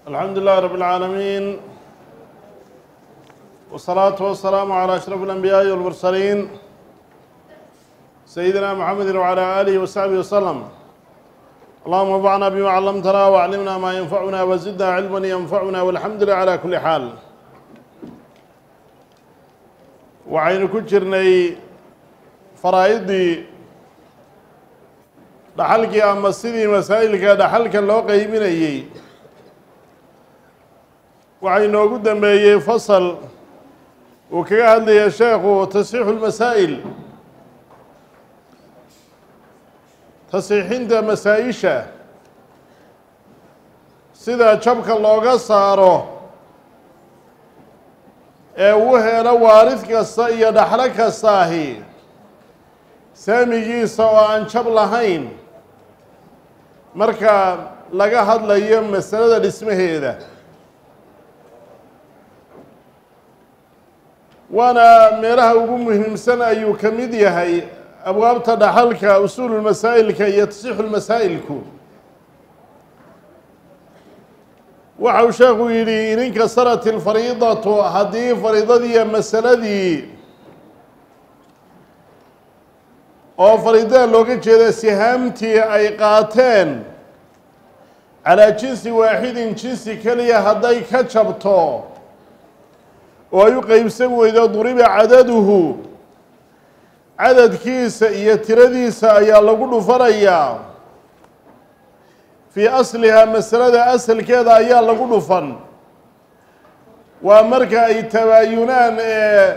الحمد لله رب العالمين والصلاة والسلام على أشرف الأنبياء والمرسلين سيدنا محمد وعلى آله وصحبه وسلم اللهم انفعنا بما علمتنا وعلمنا ما ينفعنا وزدنا علما ينفعنا والحمد لله على كل حال waxaynu ku jirnay faraa'idii dhaxalkii ama sidii masaa'ilka dhaxalka loo qeybinayey waxaa inoogu dambeeyey fasal uu kaga hadlaya sheekhu tasxiixu lmasaa'il tasiixinta masaa-isha sida jabka looga saaro ee uu helo waarid kasta iyo dhaxlo kastaahi saamigiisa oo aan jab lahayn marka laga hadlayo masalada dhismaheeda waana meelaha ugu muhiimsan ayuu ka mid yahay abwaabta dhaxalka usuululmasaa'ilka iyo tasixu lmasaa'ilku waxa uu sheekhu yidhi in inkasarat ilfariidatu haddii fariidadiiyo masaladii oo fariidada looga jeeda sihaamtii ay qaateen calaa jinsi waaxidin jinsi keliya hadday ka jabto oo ay u qeybsan weydo duriba cadaduhu cadadkiisa iyo tiradiisa ayaa lagu dhufanayaa fii aslihaa masalada asalkeeda ayaa lagu dhufan waa marka ay tabaayunaan ee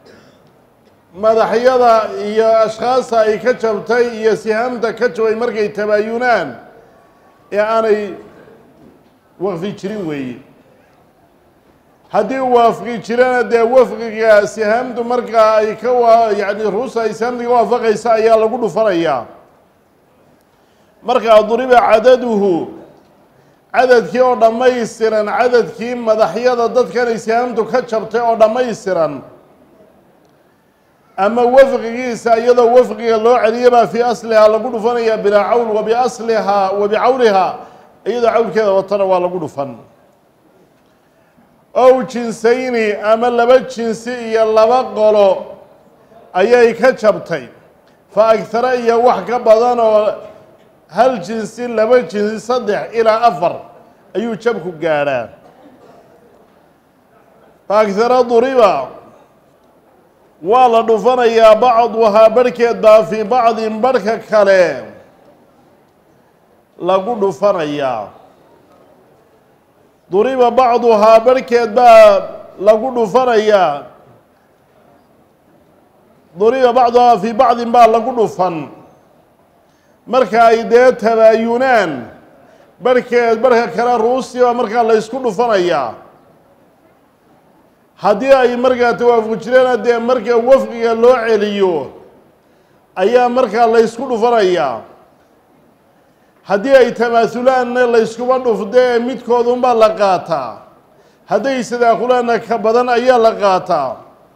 madaxyada iyo ashkhaasta ay ka jabtay iyo sihaamta ka jabay markay tabaayunaan ee aanay waqfi jirin weeye haddii waafqi jirana dee wafqiga sihaamtu markaa ay ka wa yani ruusa ay sihaamta ka waafaqaysa ayaa lagu dhufanayaa markaa duriba cadaduhu cadadkii oo dhammaystiran cadadkii madaxyada dadkan ay sihaamtu ka jabtay oo dhammaystiran ama wafqigiisa iyadoo wafqiga loo celiya baa fii aslihaa lagu dhufanayaa bilaa cawl wa biaslihaa wa bicawlihaa iyadoo cawlkeeda watana waa lagu dhufan ow jinsayni ama laba jinsi iyo laba qolo ayay ka jabtay fa agtara iyo wax ka badan oo hal jinsi laba jinsi saddex ilaa afar ayuu jabku gaadhaa fa agtara duriba waa la dhufanayaa bacduhaa barhkeed baa fii bacdin barhka kale lagu dhufanayaa duriba bacduhaa barhkeed baa lagu dhufanayaa duriba bacduhaa fii bacdin baa lagu dhufan marka ay dee tabaayunaan barhkeed barhka kale ruusi baa markaa la ysku dhufanayaa haddii ay markaa tawaafuq jireena dee marka wafqiga loo celiyo ayaa markaa la ysku dhufanayaa haddii ay tamaahulaanna layskuba dhufde ee midkoodunbaa la qaataa hadday sadaakulaanna ka badan ayaa la qaataa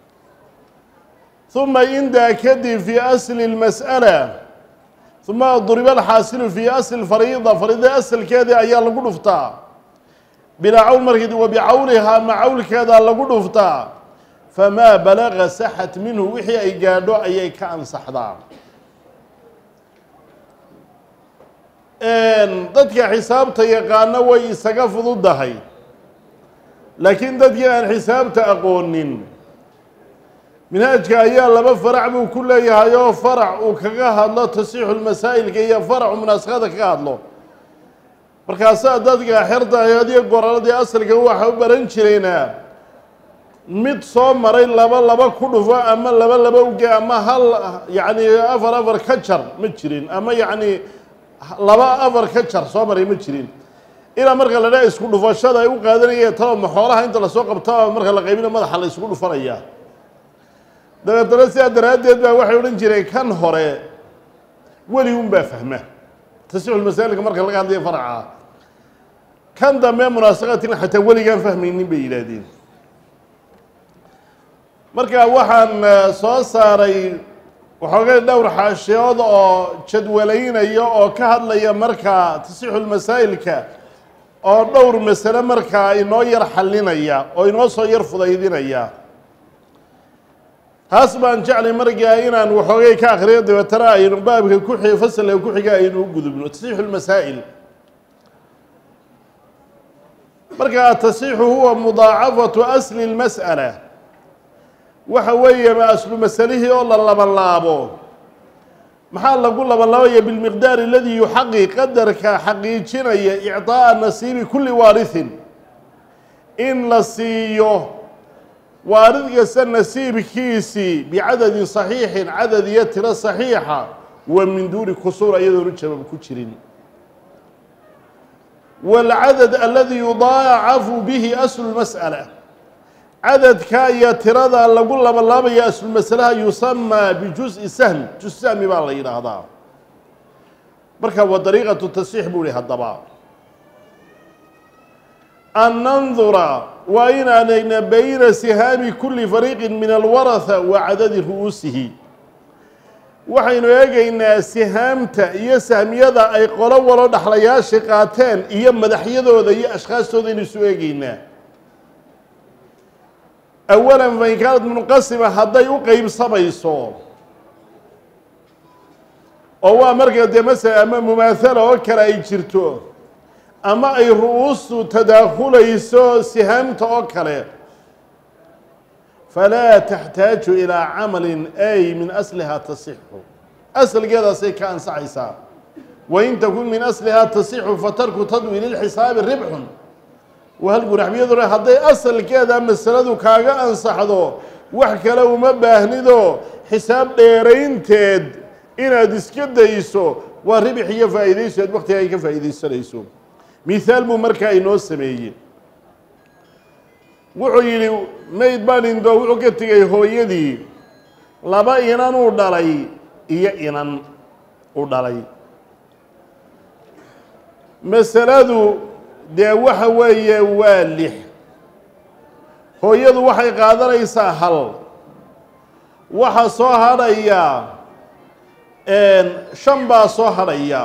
huma indaa kadib fii asli lmas'ala huma duriba alxaasilu fii asli fariida fariida asalkeedii ayaa lagu dhuftaa bilaa cawl markeed wa bicawlihaa ma cawlkeedaa lagu dhuftaa famaa balaga saxat minhu wixii ay gaadho ayay ka ansaxdaa dadka xisaabta yaqaano way isaga fududahay laakiin dadkii aan xisaabta aqoonin minhaajka ayaa laba farac buu ku leeyahay oo farac uu kaga hadlo tasixu lmasaa'ilka iyo faracu munaasakhada kaga hadlo markaasaa dadka xerta adiyo goraladii asalka waxa u baran jirayna mid soo maray laba laba ku dhufo ama laba laba uge ama hal yacni afar afar ka jar ma jirin ama yacni laba afar ka jar soo maray ma jirin ilaa marka la dhaa isku dhufashada ay u qaadanayeen talo maxoolaha inta lasoo qabta marka la qaybina madaxa la isugu dhufanayaa dabeetana sidaa daraaddeed baa waxay odhan jireen kan hore weli un baa fahma tasixulmasaalika marka laga hadlaya faraca kan dambe munaasaqatin xataa weligaan fahmaynin bay yidhaahdeen marka waxaan soo saaray waxoogay dhowr xaashiyood oo jadwalaynaya oo ka hadlaya markaa tasixu lmasaa'ilka oo dhowr masale markaa inoo yar xallinaya oo inoo soo yar fudaydinaya taas baan jeclay markaa inaan waxoogay ka akriyo dabeetana aynu baabka ku xi fasalka ku xiga aynu u gudubno tasxiixu lmasaa'il marka atasiixu huwa mudaacafatu asli lmas'ala waxa weeye ma aslu masalihii oo la labanlaabo maxaa lagu labanlaabaya bilmiqdaar aladii yuxaqi qadarka xaqiijinaya icطaaءa nasiibi kuli waarihin in la siiyo waarid kasta nasiibkiisii bicadadin صaxiixin cadad iyo tiro صaxiixa wa min duuni kusuur ayadoonu jabab ku jirin wاlcadad aladi yudaacafu bihi aslu mas'ala cadadka iyo tirada lagu labanlaabaya aslulmasalaha yusamaa bijuزءi sahm juz sahmi baa la yidhaahdaa marka wa dariiqatu tasxiix buu ihi haddaba an nandura waa inaan egna bayna sihaami kuli fariiqi min alwaraha wa cadadi ru'uusihi waxaynu eegaynaa sihaamta iyo sahmiyada ay qolo walo dhaxlayaasha qaateen iyo madaxyadooda iyo ashkhaastooda aynu isu eegaynaa awalan fain kaanad munqasima hadday u qeybsamayso oo waa marka dee masala ama mumaathala oo kale ay jirto ama ay ru'uustu tadaakulayso sihaamta oo kale falaa taxtaaju ilaa camalin ay min aslihaa tasixu asalgeedaasay ka ansaxaysaa wain takun min aslihaa tasixu fatarku tadwiili lxisaabi ribxun wahalguraxbiyaduna hadday asalkeeda masaladu kaaga ansaxdo wax kale uma baahnido xisaab dheeraynteed inaad iska dayso waa ribix iyo faa'iidayso aad waktiga ay ka faa'iidaysanayso mithaal buu markaa inoo sameeyey wuxuu yidhi mayd baan indoo wuxuu ka tegay hooyadii laba inan uu dhalay iyo inan u dhalay masaladu dee waxa weeye waa lix hooyadu waxay qaadanaysaa hal waxa soo hadhaya shan baa soo hadhaya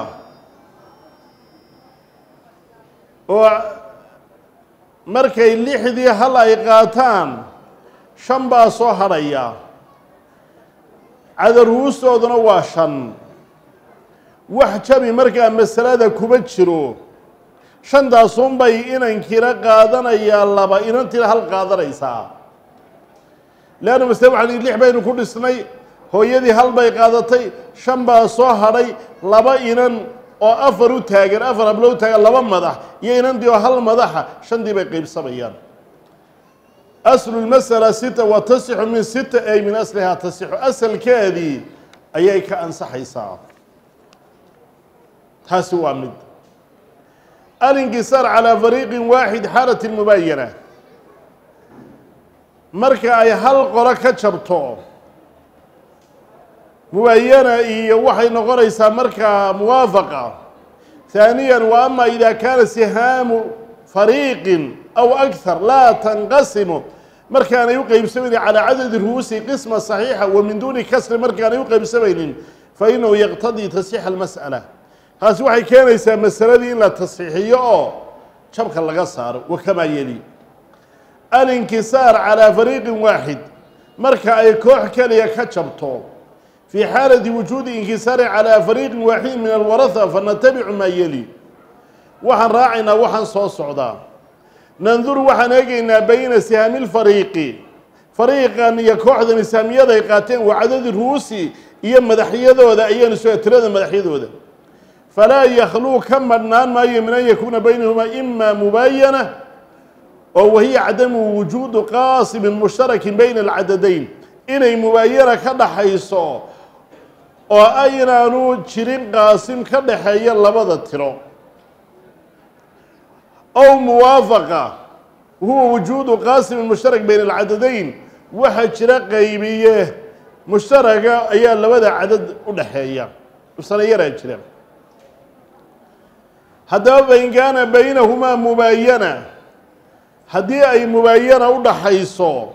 oo markay lixdii hal ay qaataan shan baa soo hadhaya cadaruustooduna waa shan wax jabi markaa masalada kuma jiro shantaasunbay inankiina qaadanayaa laba inantiina hal qaadanaysaa leanna masale waxaan ihi lix baynu ku dhisnay hooyadii hal bay qaadatay shan baa soo hadhay laba inan oo afar u taagan afar hablo u taagan laba madax iyo inantii oo hal madaxa shantii bay qeybsamayaan aslu lmasala sita wa tasixu min sita ay min aslihaa tasixu asalkeedii ayay ka ansaxaysaa taasi waa mid alinkisaar calaa fariiqin waaxid xaalati mubaayana marka ay hal qolo ka jabto mubaayana iyo waxay noqonaysaa markaa muwaafaqa ثaaniya wa ama ida kaana sihaamu fariiqin aw akthar laa tanqasimu markaanay u qeybsamaynin calaa cadadi ru'uusi qisma صaxiixa wa min duuni kasri markaanay u qeybsamaynin fainahu yaqtadii tasxiixa اlmas'ala taasi waxay keenaysaa masaladii in la tasxiixiyo oo jabka laga saaro wakamaa yeli alinkisaar calaa fariiqin waaxid marka ay koox keliya ka jabto fii xaalati wujuudi inkisaari calaa fariiqin waaxidin min alwaraha fanatabicu maa yeli waxaan raacaynaa waxaan soo socdaa nanduru waxaan eegaynaa bayna sihaami lfariiqi fariiqan iyo kooxdan saamiyaday qaateen wa cadadi ru'uusi iyo madaxyadooda ayaanu soo tirada madaxyadooda falaa yakhluu ka madhnaan maayo min an yakuuna baynahumaa ima mubaayana oo wahiya cadamu wujuudu qaasimin mushtarakin bayna alcadadayn inay mubaayana ka dhaxayso oo aynaanu jirin qaasim ka dhaxeeya labada tiro ow muwaafaqa huwa wujuudu qaasimin mushtarak bayna alcadadayn waxaa jira qaybiye mushtaraga ayaa labada cadad u dhaxeeya sanayaraa jira haddaba fain kaana baynahumaa mubaayana haddii ay mubaayana u dhaxayso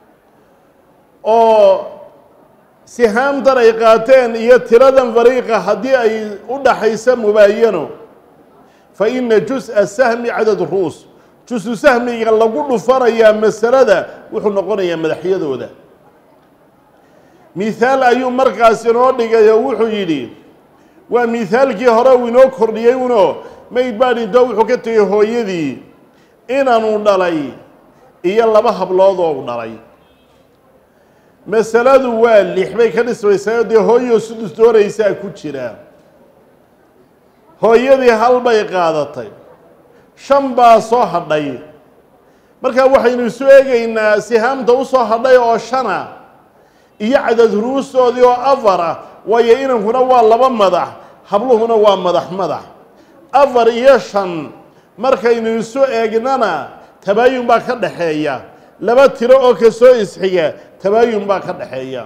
oo sihaamtan ay qaateen iyo tiradan fariiqa haddii ay u dhaxayso mubaayano fa ina jus-a sahmi cadad ru'us jusu sahmiga lagu dhufanayaa masalada wuxuu noqonayaa madaxyadooda mihaal ayuu markaas inoo dhigay oo wuxuu yidhi waa mihaalkii hore uu inoo kordhiyey uno mayd baa dhinto wuxuu ka tegay hooyadii inanu dhalay iyo laba hablood oo u dhalay masaladu waa lix bay ka dhismaysaa dee hooyo sudus dooraysaa ku jira hooyadii hal bay qaadatay shan baa soo hadhay markaa waxaynu isu eegaynaa sihaamta u soo hadhay oo shana iyo cadad ruustoodii oo afar ah waayo inankuna waa laba madax habluhuna waa madax madax afar iyo shan markaynu isu eegnana tabaayun baa ka dhaxeeya laba tiro oo kasoo isxiga tabaayun baa ka dhaxeeya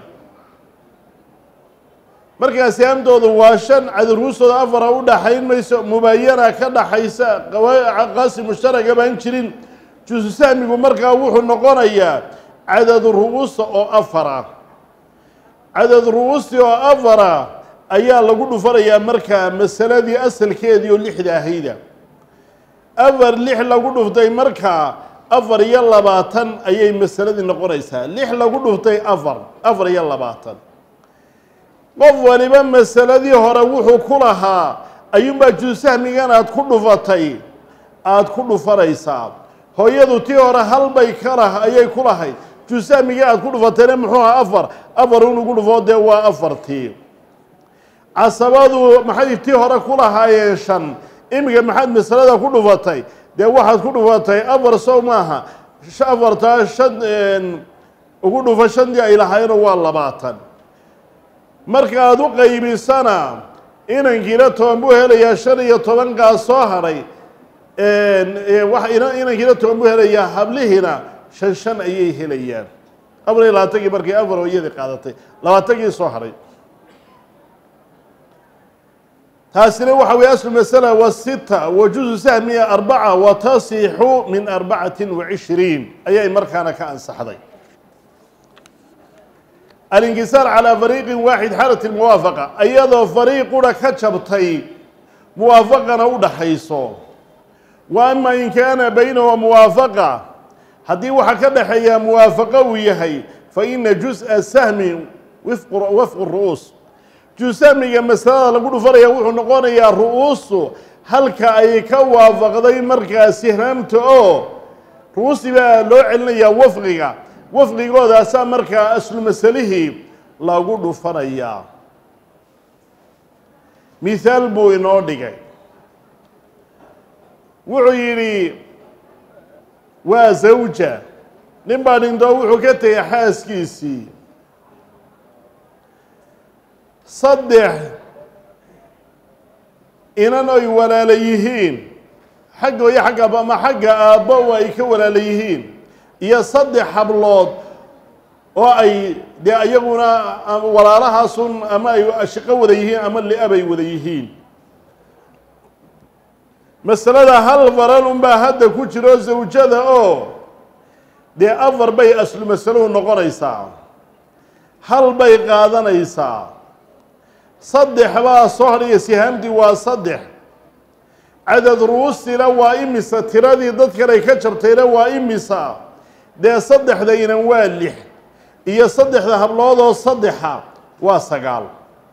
markaa sihaamtoodu waa shan cadad ruustooda afara u dhaxayn mayso mubaayana ka dhaxaysa qaasi mushtaraga baan jirin jusu sahmigu markaa wuxuu noqonayaa cadad ru'uusta oo afara cadad ru'uusti oo afara ayaa lagu dhufanayaa markaa masaladii asalkeedii oo lixda ahayda afar lix lagu dhuftay markaa afar iyo labaatan ayay masaladii noqonaysaa lix lagu dhuftay afar afar iyo labaatan qof waliba masaladii hore wuxuu ku lahaa ayuunbaa juusahmigan aad ku dhufatay aada ku dhufanaysaa hooyadu tii hore halbay ka lah ayay ku lahayd juusahmigii aad ku dhufatayna muxuu ahaa afar afar un ugu dhufoo dee waa afartii casabadu maxay tii hore ku lahaayeen shan iminka maxaad masalada ku dhufatay dee waxaad ku dhufatay afar sow maaha afartaa shan ugu dhufa shantii ay lahaayeenoo waa labaatan markaaad u qaybisana inankiina toban buu helayaa shan iyo tobankaa soo hadhay inankiina toban buu helayaa hablihiina shan shan ayay helayaan afar iyo labaatankii markay afar hooyadii qaadatay labaatankii soo hadhay taasina waxa weye aslu masala wa sita wa juzu sahmiya arbaca wa tasixu min arbacatin wa cishriin ayay markaana ka ansaxday alinkisaar calaa fariiqin waaxid xaalat lmuwaafaqa iyadoo fariiquna ka jabtay muwaafaqana u dhaxayso wa ama in kaana baynahu muwaafaqa haddii waxaa ka dhaxeeyaa muwaafaqo uu yahay fa ina jus-a sahmi wafqu ru'uus jusamiga masalada lagu dhufanaya wuxuu noqonayaa ru'uustu halka ay ka waafaqday markaa sihraamta oo ru'uustii baa loo celinayaa wafqiga wafqigoodaasa markaa aslu masalihii lagu dhufanayaa mithaal buu inoo dhigay wuxuu yidhi waa zawja nin baa dhintoo wuxuu ka tegay xaaskiisii saddex inan ay walaala yihiin xagga iyo xagga aba ama xagga aabbo ay ka walaala yihiin iyo saddex hablood oo ay dee ayaguna walaalahaasun ama ay ashaqo wada yihiin ama li-abay wada yihiin masalada hal faran unbaa hadda ku jiro zawjada oo dee afar bay aslu masaluhu noqonaysaa hal bay qaadanaysaa saddex baa soo hadhaya sihaamtii waa saddex cadad ru'uustina waa imisa tiradii dadkan ay ka jabtayna waa imisa dee saddexdayna waa lix iyo saddexda habloodoo saddexa waa sagaal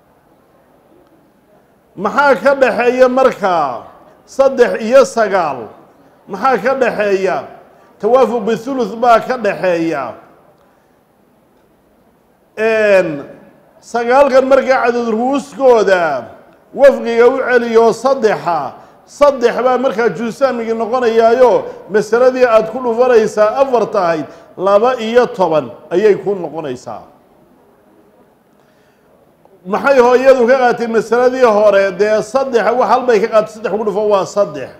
maxaa ka dhaxeeya markaa saddex iyo sagaal maxaa ka dhaxeeya tawaafuq bithuluth baa ka dhaxeeya sagaalkan markaa cadad ruuskooda wafqiga u celiyo saddexa saddex baa markaa juusaamigii noqonayaayo masaladii aada ku dhufanaysaa afar tahayd laba iyo toban ayay ku noqonaysaa maxay hooyadu ka qaatay masaladii hore dee saddex wax halbay ka qaatay saddex ugu dhufo waa saddex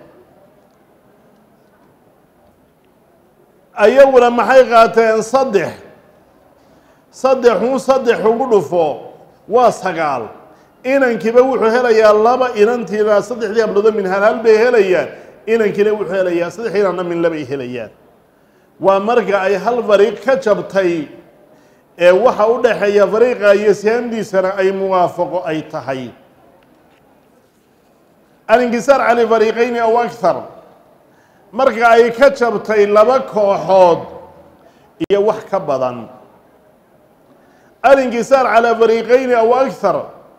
ayaguna maxay qaateen saddex saddexun saddex ugu dhufo waa sagaal inankiiba wuxuu helayaa laba inantiina saddexdii habloodo min hal hal bay helayaan inankiina wuxuu helayaa saddex inanna min labay helayaan waa marka ay hal fariiq ka jabtay ee waxa u dhaxeeya fariiqa iyo sihaamdiisana ay muwaafaqo ay tahay alinkisaar cali fariiqayni aw akthar marka ay ka jabtay laba kooxood iyo wax ka badan alinkisaar calaa fariiqayni aw akthar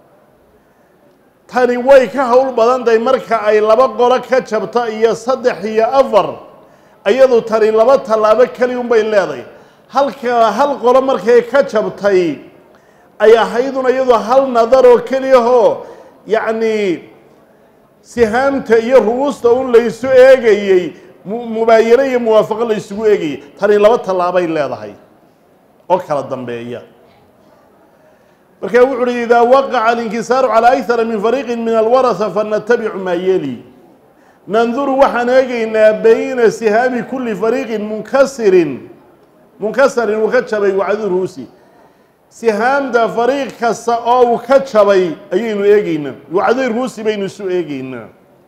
tani way ka howl badan tahay marka ay laba qolo ka jabto iyo saddex iyo afar iyadu tani laba tallaabo keli unbay leedahay halka hal qolo markay ka jabtay ay ahaydun iyadu hal nadaroo keliyahoo yacni sihaamta iyo ru'uusta un laysu eegayey mubaayano iyo muwaafaqo laysugu eegayey tani laba tallaabay leedahay oo kala dambeeya markaa wuxu uhi idaa waqaca alinkisaaru calaa akthara min fariiqin min alwarasa fanatabicu maa yeli nanduru waxaan eegaynaa bayna sihaami kuli fariiqin munkasirin munkasarin uu ka jabay wacdu ruusi sihaamda fariiq kasta oo uu ka jabay ayaynu eegeynaa wacday ruusi baynu isu eegeynaa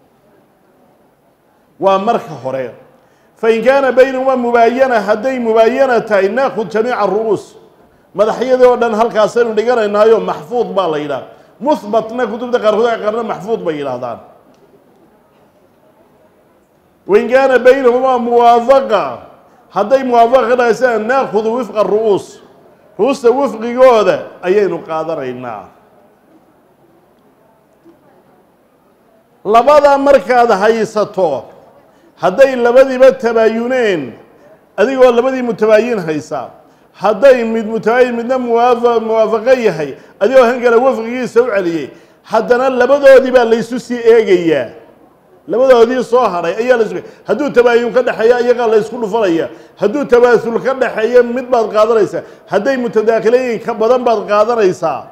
waa marka hore fain kaana baynahuma mubaayana hadday mubaayana tahay naakhud jamiica ru'uus madaxyadii oo dhan halkaasaynu dhiganaynaayo maxfuud baa la yidhaha muhbatna kutubta qaarkood ay qarna maxfuud bay yidhaahdaan wain kaana baynahumaa muwaafaqa hadday muwaafaqa ka dhahaysaan naakudu wifqa ru'uus ruusta wifqigooda ayaynu qaadanaynaa labada markaad haysato hadday labadiiba tabaayuneen adigoo labadii mutabaayin haysa hadday mid mutabaayin midna muwaafa muwaafaqo yahay adigoo kan kale wafqigiisa u celiyey haddana labadoodii baa laysu sii eegayaa labadoodii soo hadhay ayaa la hadduu tabaayun ka dhexeeya iyagaa la ysku dhufanaya hadduu tabaasul ka dhexeeya mid baad qaadanaysaa hadday mutadaakilayin ka badan baad qaadanaysaa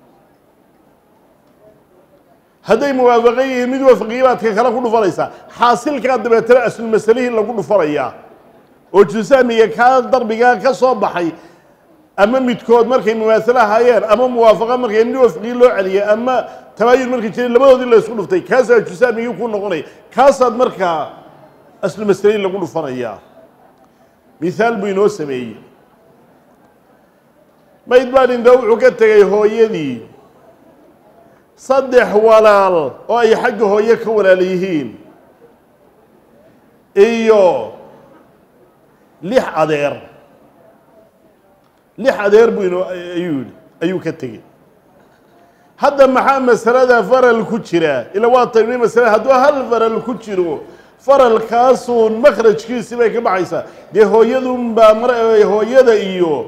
hadday muwaafaqo yihiin mid wafqiyi baad ka kale ku dhufanaysaa xaasilkaa dabeetana aslulmasalihii lagu dhufanayaa oo jusaamiga kaa darbigaa ka soo baxay ama midkood markay mumaasalo ahaayeen ama muwaafaqo markay mid wafqii loo celiyay ama tabaayun markay jiray labadoodii la isku dhuftay kaasaa jusaamigii ku noqonaya kaasaad markaa aslu masalayn lagu dhufanayaa mithaal buu inoo sameeyey mayd baa dhinta wuxuu ka tegay hooyadii saddex walaal oo ay xagga hooye ka walaal yihiin iyo lix adeer lix adeer buu inoo ayuu yihi ayuu ka tegey hadda maxaa masalada faral ku jira ila waa tayni masala hadduu hal faral ku jiro faralkaasuun makhrajkiisi bay ka baxaysaa dee hooyadunbaa mar hooyada iyo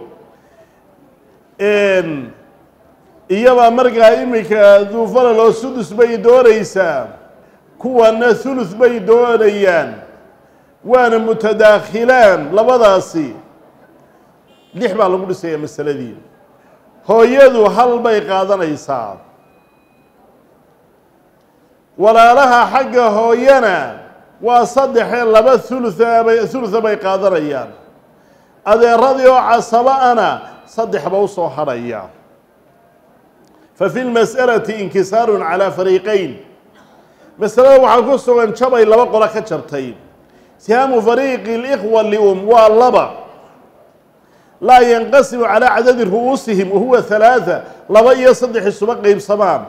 iyabaa markaa iminka duu faral oo sudus bay doonaysaa kuwana thuluth bay doonayaan waana mutadaakhilaan labadaasi lix baa lagu dhisaya masaladii hooyadu hal bay qaadanaysaa walaalaha xagga hooyana waa saddexee laba hulutha bay hulutha bay qaadanayaan adeeradii oo casaba-ana saddexba u soo hadhaya fa fi lmas'alati inkisaarun calaa fariiqayn masalada waxaa ku sugan jabay laba qolo ka jabtay sihaamu fariiqi اlikhwa lium waa laba laa yanqasimu calaa cadadi ru'uusihim wahuwa halaatha laba iyo saddex isuba qeybsamaan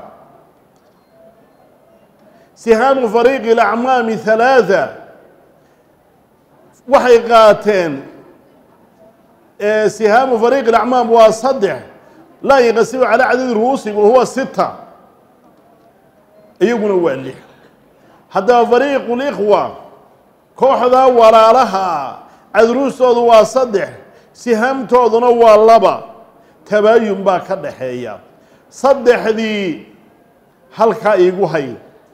sihaamu fariiqi اlacmaami halaatha waxay qaateen sihaamu fariiqi اlacmaam waa saddex laa yanqasimu calaa cadadi ru'uusihim wahuwa sita iyaguna waa lix haddaba fariiqu likhwa kooxdaa walaalaha cadruustoodu waa saddex sihaamtooduna waa laba tabaayun baa ka dhaxeeya saddexdii halkaa iigu hay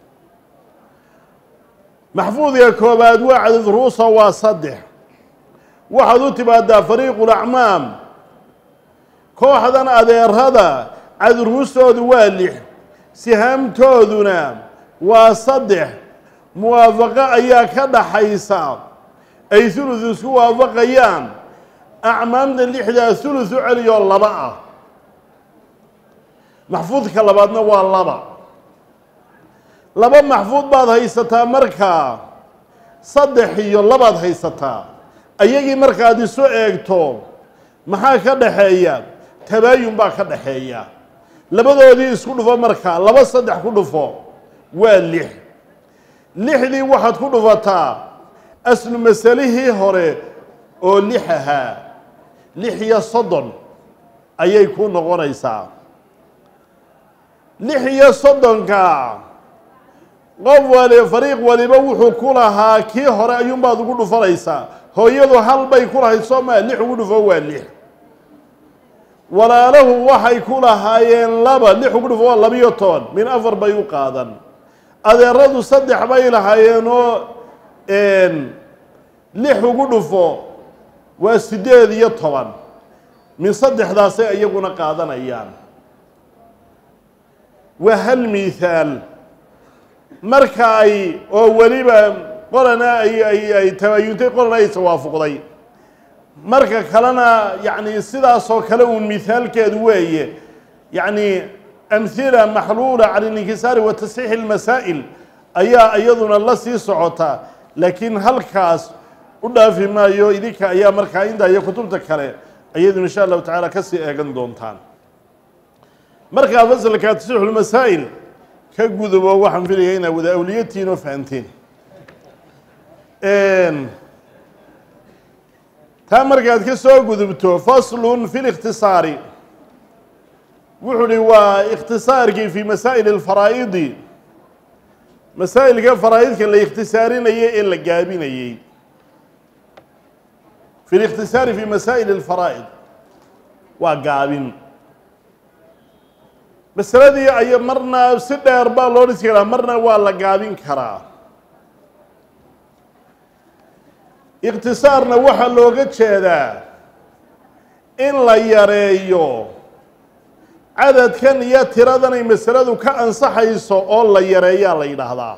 maxfuudka koobaad waa cadad ruusa waa saddex waxaad u timaadaa fariiqu lacmaam kooxdan adeerada cadruustoodu waa lix sihaamtooduna waa saddex muwaafaqo ayaa ka dhaxaysa ay hulud isku waafaqayaan acmaamta lixdaa hulud u celiyoo laba ah maxfuudka labaadna waa laba laba maxfuud baad haysataa markaa saddex iyo labaad haysataa ayagii markaad isu eegto maxaa ka dhaxeeya tabaayun baa ka dhaxeeya labadoodii isku dhufo markaa laba saddex ku dhufo waa lix lixdii waxaad ku dhufataa aslu masalihii hore oo lix ahaa lix iyo soddon ayay ku noqonaysaa lix iyo soddonka qof wali fariiq waliba wuxuu ku lahaa kii hore ayuunbaad ugu dhufanaysaa hooyadu hal bay ku lahayd soo maa lix ugu dhufo waa lix walaalahu waxay ku lahaayeen laba lix ugu dhufo waa labiyo toban min afar bay u qaadan adeeradu saddex bay lahaayeenoo lix ugu dhufo waa siddeed iyo toban min saddexdaasay iyaguna qaadanayaan waa hal miihaal marka ay oo weliba qolana ay ay ay tabaayuntay qolana ay tawaafuqday marka kalena yacni sidaasoo kale uun mihaalkeedu weeye yacni amhila maxluula cala alinkisaari wa tasxiixi اlmasaa'il ayaa iyaduna la sii socota laakiin halkaas u dhaafi maayo idinka ayaa markaa inta iyo kutubta kale ayadu insha allahu tacaala kasii eegan doontaan markaa fasalka tasxiixu lmasaa'il ka gudubo waxaan filaya inaad wada awliyatihiin oo fahanteen taa markaad ka soo gudubto faslun fi likhtisaari wuxuu uhi waa ikhtisaarkii fi masaa'il alfaraa'idi masaa'ilka faraa'idka la ikhtisaarinayay ee la gaabinayey fi likhtisaari fi masaa'il alfaraa'id waa gaabin masaladii ay marna si dheer baa loo dhisi karaa marna waa la gaabin karaa ikhtisaarna waxaa looga jeedaa in la yareeyo cadadkan iyo tiradan ay masaladu ka ansaxayso oo la yareeyaa la yidhaahdaa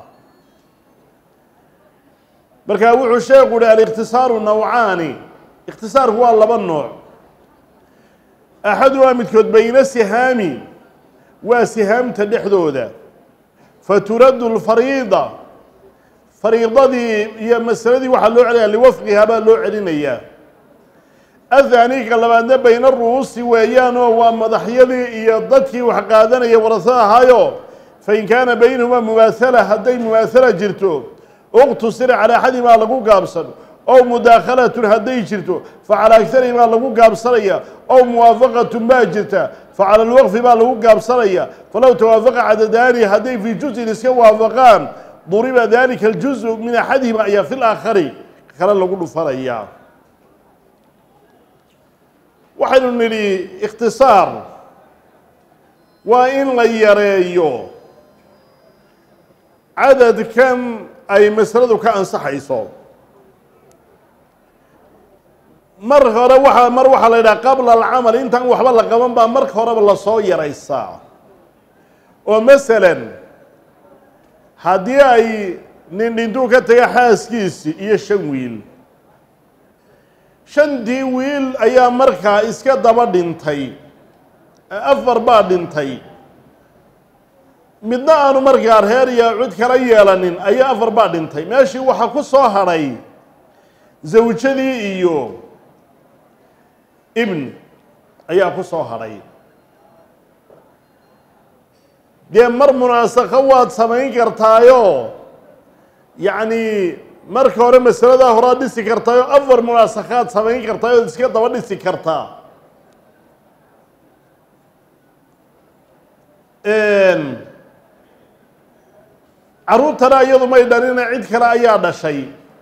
markaa wuxuu sheekhu uhi alikhtisaaru nawcaani ikhtisaarku waa laba nooc axaduhaa midkood bayna sihaami waa sihaamta dhexdooda faturaddu lfariida fariidadii iyo masaladii waxaa loo celinaya liwafqihaa baa loo celinayaa athani ka labaadna bayna ru'uusi weeyaanoo waa madaxyadii iyo dadkii wax qaadanaya warasada ahaayo fain kaana baynahumaa mumaasala hadday mumaasala jirto uqtusira calaa axadimaa lagu gaabsan ow mudaakhalatun hadday jirto facala agarihimaa lagu gaabsanaya ow muwaafaqatun baa jirta facala alwaqfi baa lagu gaabsanaya falow tawaafaqa cadadaani hadday fii juzin iska waafaqaan duriba dalika aljuzu min axadihima ayaa fi laakhari kale lagu dhufanayaa waxaynu nidhi ikhtisaar waa in la yareeyo cadadkan ay masaladu ka ansaxayso mar hore waa mar waxaa la yidhaha qabla alcamal intaan waxba la qaban baa marka horeba lasoo yaraysaa oo masalan haddii ay nin dhintuu ka taga xaaskiisii iyo shan wiil shantii wiil ayaa markaa iska daba dhintay afar baa dhintay midna aanu markaa reer iyo cid kala yeelanin ayaa afar baa dhintay meeshii waxaa ku soo hadhay zawjadii iyo ibn ayaa ku soo hadhay dee mar munaasaqo waad samayn kartaayo yacni marka hore masaladaa horaad dhisi kartaayo afar munaasakaad samayn kartaay ood iska daba dhisi kartaa carruurtana iyadu may dhalina cid kale ayaa dhashay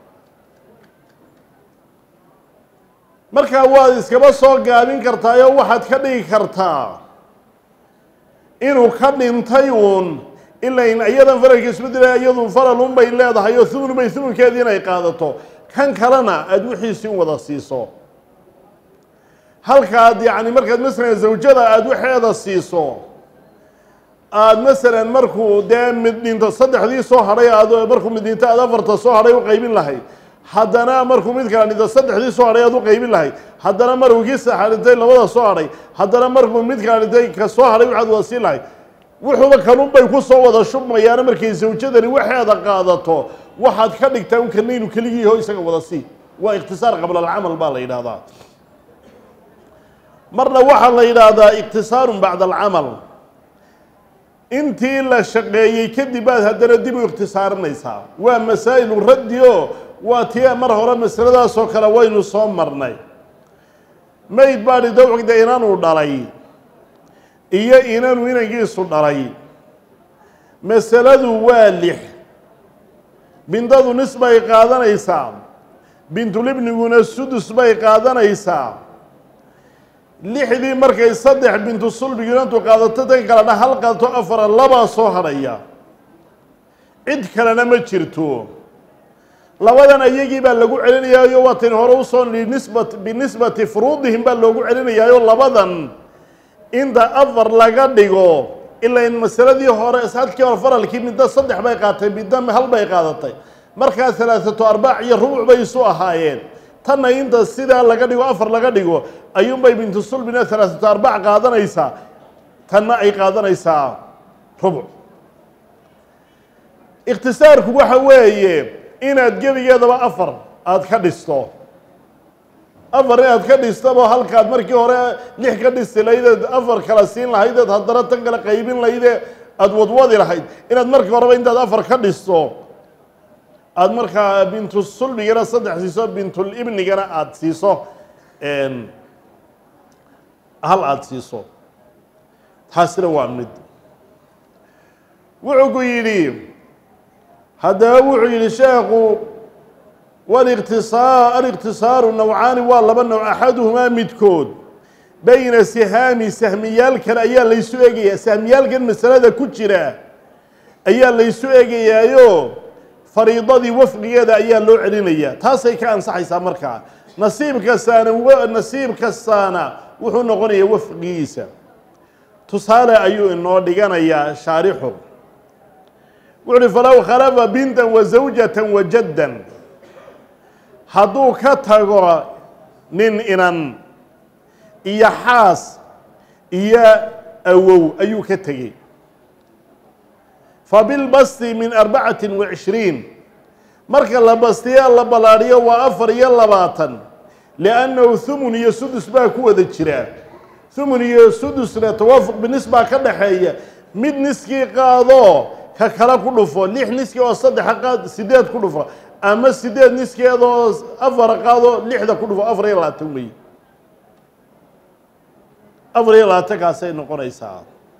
markaa waad iskaba soo gaabin kartaayo waxaad ka dhigi kartaa inuu ka dhintay uun ilain iyadan faralka isbedela iyadu faralun bay leedahay oo thumun bay thumunkeedii inay qaadato kan kalena aada wixiisii u wada siiso halkaad yacni markaad masalan zawjada aada waxeeda siiso aada masalan markuu dee mid dhinto saddexdii soo hadhay aad markuu mid dhinto aada afarta soo hadhay u qaybin lahayd haddana markuu mid kala dhinto saddexdii soo hadhay aad u qaybin lahayd haddana markuu kii saxa dhintay labada soo hadhay haddana markuu mid kala dhintay ka soo hadhay waxaad wada siin lahayd wuxuuba kanun bay ku soo wada shubmayaana markay zawjadani waxeeda qaadato waxaad ka dhigtaa un kana inuu keligiiho isaga wada sii waa ikhtisaar qabla alcamal baa la yidhaahdaa marna waxaa la yidhaahdaa ikhtisaarun bacda alcamal intii la shaqeeyey kadib baad haddana dib u ikhtisaarinaysaa waa masaa'ilu raddi oo waa tii mar hore masaladaasoo kale waynu soo marnay mayd baadhi dawcigda inanuu dhalay iyo inanu inankiisu dhalay masaladu waa lix bintadu nis bay qaadanaysaa bintulibniguna sudus bay qaadanaysaa lixdii markay saddex bintu sulbigi inantu qaadato tan kalena hal qaadato afara labaa soo hadhaya cid kalena ma jirto labadan ayagii baa lagu celinayaayo waatan hore usoo nidhi nisbat binisbati furuudihim baa loogu celinayaayo labadan inta afar laga dhigo ilaa in masaladii hore hadkii hore faralkii midda saddex bay qaatay midda hal bay qaadatay markaa halaathatu arbaac iyo rubuc bay isu ahaayeen tanna inta sidaa laga dhigo afar laga dhigo ayuunbay bintu sulbina halaathatu arbaac qaadanaysaa tanna ay qaadanaysaa rubuc ikhtisaarku waxa weeye inaad gebigeedaba afar aada ka dhisto afar inaad ka dhistaba halkaad markii hore lix ka dhisti lahaydeed afar kala siin lahaydeed haddana tan kale qaybin lahayde aada wadwadi lahayd inaad markii horeba intaad afar ka dhisto aada markaa bintu sulbigana saddex siiso bintulibnigana aada siiso hal aada siiso taasina waa mid wuxuu ku yidhi haddaba wuxuu yidhi sheekhu waliqtisaa aliqtisaaru nawcaani waa laba nawc axaduhumaa midkood bayna sihaami sahmiyaalkan ayaa laysu eegayaa sahmiyaalkan masalada ku jira ayaa laysu eegayaayo fariidadii wafqigeeda ayaa loo celinayaa taasay ka ansaxaysaa markaa nasiib kastaana nasiib kastaana wuxuu noqonayaa wafqigiisa tusaale ayuu inoo dhiganayaa shaarixu wuxu uhi falow khalafa bintan wa zawjatan wa jaddan hadduu ka tago nin inan iyo xaas iyo awow ayuu ka tegey fabilbasti min arbacati wa cishriin marka la bastiya la ballaadhiyo waa afar iyo labaatan liannahu thumun iyo sudus baa ku wada jira thumun iyo sudusna tawaafuq binis baa ka dhaxeeya mid niskii qaado ka kale ku dhufo lix niskii oo saddexa qaad sideed ku dhufo ama sideed niskeedoo afar qaado lixda ku dhufo afar iyo labaatan wey afar iyo labaatankaasay noqonaysaa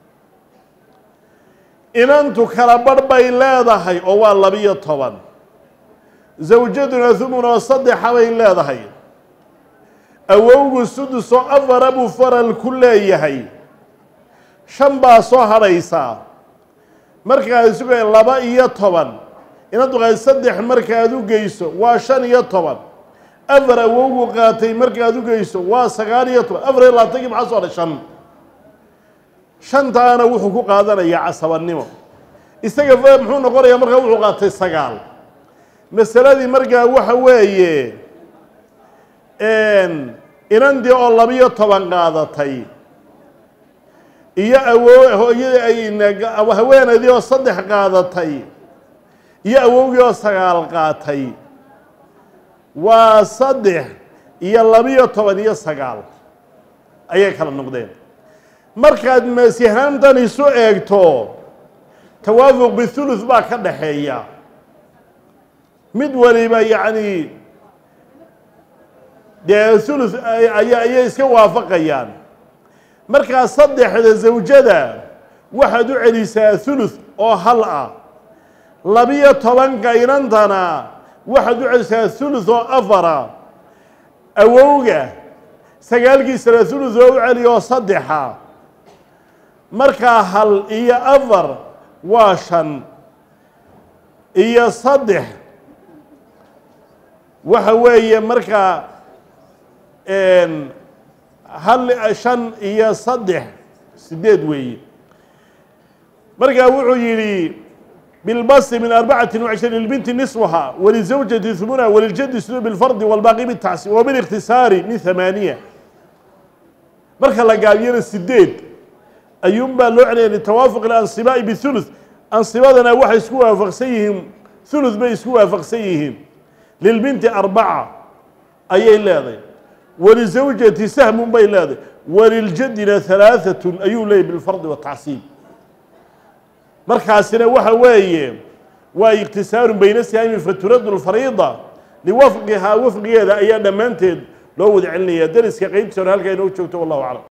inantu kala barh bay leedahay oo waa labiyo toban zawjaduna thumun oo saddexa bay leedahay awowgu sudus oo afara buu faral ku leeyahay shan baa soo hadhaysaa markaad isuga laba iyo toban inantu qaad saddex markaad u geyso waa shan iyo toban afar awowgu qaatay markaad u geyso waa sagaal iyo toban afar iyo labaatankii maxaa soo hadhay shan shantaana wuxuu ku qaadanayaa casabannimo isaga muxuu noqonayaa markaa wuxuu qaatay sagaal masaladii markaa waxa weeye inandii oo labiyo toban qaadatay iyo awo hooyadii haweenaydii oo saddex qaadatay iyo awowgii oo sagaal qaatay waa saddex iyo labiyo toban iyo sagaal ayay kala noqdeen markaad masihaamtan isu eegto tawaafuq bithuluth baa ka dhaxeeya mid waliba yacni dee thuluth aya ayay iska waafaqayaan markaa saddexda zawjada waxaad u celisaa thuluth oo hal ah labiyo tobanka inantana waxaad u celisaa thuluth oo afara awowga sagaalkiisana thuluth oo u celi oo saddexa markaa hal iyo afar waa shan iyo saddex waxa weeye markaa hal shan iyo saddex sideed weeye markaa wuxuu yidhi bilbasi min arbacati wacishriin lbinti niswaha walizawjati humuna waliljadi sulu bilfardi walbaaqi bitacsi wabilikhtisaari min hamaaniya marka la gaabiyana sideed ayuunbaa loo celiyay litawaafuq ilansibaa'i bihuluth ansibadana waxay isku waafaqsan yihiin huluth bay isku waafaqsan yihiin lilbinti arbaca ayay leedahay walizawjati sahmun bay leedahay waliljadina halaaatun ayuu leeyahy bilfardi watacsiib markaasina waxa weeye waa iqtisaarun bayna sihaami faturadu lfariida liwafqihaa wafqigeeda ayaa dhammaanteed loo wada celinaya deriska qeybtiisa hore halkaa inoo joogto wallahu aclam